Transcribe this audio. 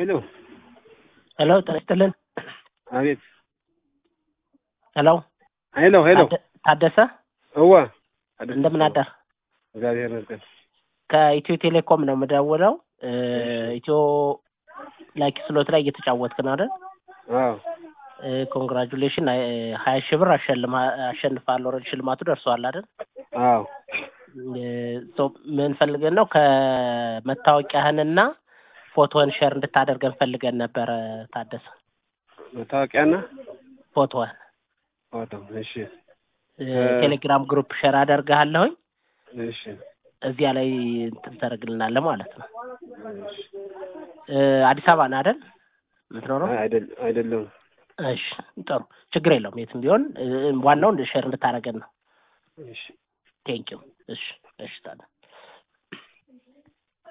ሄሎ ሄሎ ጤና ይስጥልን። አቤት ሄሎ ሄሎ ሄሎ ታደ- ታደሰ እዋ እንደምን አደር? እግዚአብሔር ይመስገን። ከኢትዮ ቴሌኮም ነው የምደውለው። እ፣ ኢትዮ ላይክ ስሎት ላይ እየተጫወትክ ነው አይደል? አዎ ኮንግራጁሌሽን ሀያ ሺህ ብር አሸልማ አሸንፋለሁ። ኦልሬዲ ሽልማቱ ደርሰዋል አይደል? አዎ ሶ ምን ፈልገን ነው ከመታወቂያህንና ፎቶህን ሼር እንድታደርገን ፈልገን ነበረ ታደሰ። መታወቂያና ፎቶህን ፎቶ። እሺ እ፣ ቴሌግራም ግሩፕ ሼር አደርግሃለሁኝ እሺ እዚያ ላይ እንትን ታደርግልናለህ ማለት ነው። እሺ። እ፣ አዲስ አበባ ነህ አይደል የምትኖረው? አይ አይደል አይደለም። እሺ ጥሩ ችግር የለውም። የትም ቢሆን እ፣ ዋናው ሼር እንድታደርገን ነው። እሺ ቴንኪው። እሺ እሺ ታዲያ